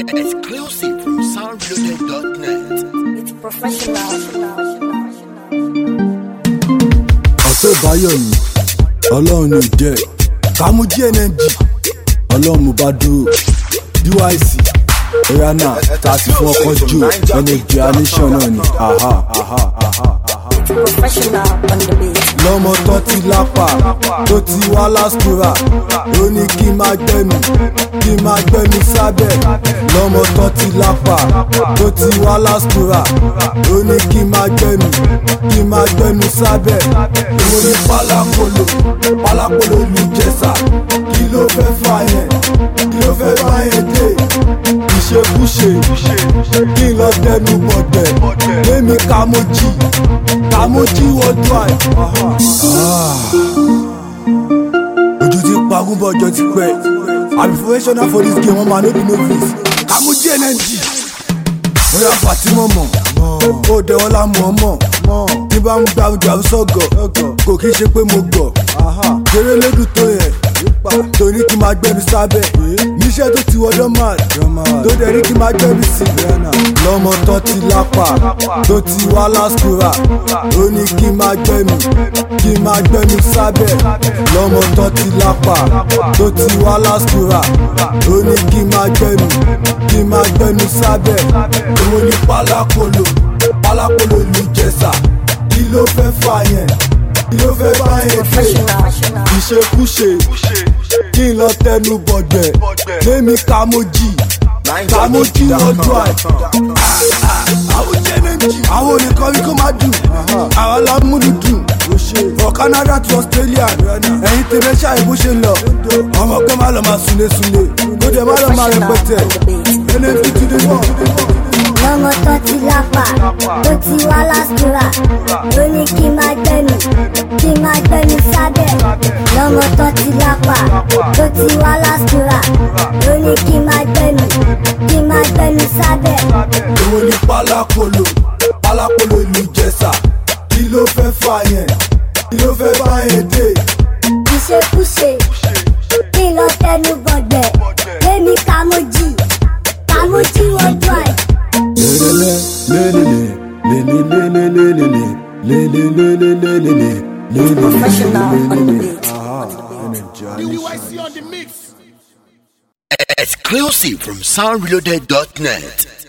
Exclusive from soundloaded.net. It's professional. ọ̀tọ̀ ìbáyọ̀ ni ọlọ́run ní ìjẹ́ kàmú gnng ọlọ́run mo bá dúró dyc oyana tààtì fún ọkọ̀ jù energy anation náà ni aha aha aha aha. It's professional on the beat. lọ́mọ tó ti lápá tó ti wá lásìkúrà ó ní kí n máa gbẹ́nu kí n máa gbẹ́nu sábẹ́ lọ́mọ tó ti lápá tó ti wá lásìkúrà ó ní kí n máa gbẹ́nu kí n máa gbẹ́nu sábẹ́ èwo ní pálákolo pálákolo ìlú jẹ́sà kí ló fẹ́ fà yẹn kí ló fẹ́ fà yẹn dé ìṣekúṣe kí n lọ dẹnu bọ̀dẹ̀ lémi kàmójì kàmójì worldwide. ojú ti pagún bọ́ ọjọ́ ti pẹ́ àbí professional for this game wọ́n máa no be novice kàmójì ẹnẹ́jì bóyá fatima mọ̀ ó dẹwọ́ lámú ọmọ ní bá ń gbà jà sọ́gọ̀ kò kí ṣe pé mo gbọ̀ kéré lédùn tó yẹ torí kí n máa gbẹ́bí sábẹ́ níṣẹ́ tó ti wọ́dọ́ máa tó dẹ̀ rí kí n máa gbẹ́bí sí lọ́mọ tó ti lápá tó ti wá lásìkúrà ó ní kí n máa gbẹ́nu kí n máa gbẹ́nu sábẹ́ lọ́mọ tó ti lápá tó ti wá lásìkúrà ó ní kí n máa gbẹ́nu kí n máa gbẹ́nu sábẹ́ èwo ní pálákolo pálákolo ìlú jẹ́sà kí ló fẹ́ fà yẹn kí ló fẹ́ fà yẹn dé Professional. ìṣekúṣe kí n lọ tẹnu bọ̀dẹ̀ lémi kàmójì kàmójì lọ́jọ́ àì. àwọn jẹ́nẹ́jì àwọn olùkọ́ rí kó má dùn àwọn alámúlù dùn for Canada to Australia ẹ̀yin tẹ̀lé ṣáà bó ṣe lọ ọmọ pé má lọ máa sunlé sunlé ó dẹ̀ má lọ máa rẹpẹtẹ ẹnẹ́bí ti dé wọ̀. lọ́mọ tó ti lápá tó ti wá lásìkúrà ló ní kí n máa gbẹ́nu kí n máa gbẹ́nu sábẹ́ lọ́mọ tó ti lápá tó ti wá lásìkúrà ló ní kí n máa gbẹ́nu kí n máa gbẹ́nu sábẹ́. èwo ni pálákolo pálákolo ìlú jẹ́sà kí ló fẹ́ fà yẹn kí ló fẹ́ fà yẹn dé. ìṣekúṣe kí n lọ tẹnu bọ̀dẹ̀ lémi kàmójì kàmójì worldwide. lelele lelele lelele lelele lelele lelele Professional on the lelele. beat. Aha, energy, Exclusive from soundloaded.net.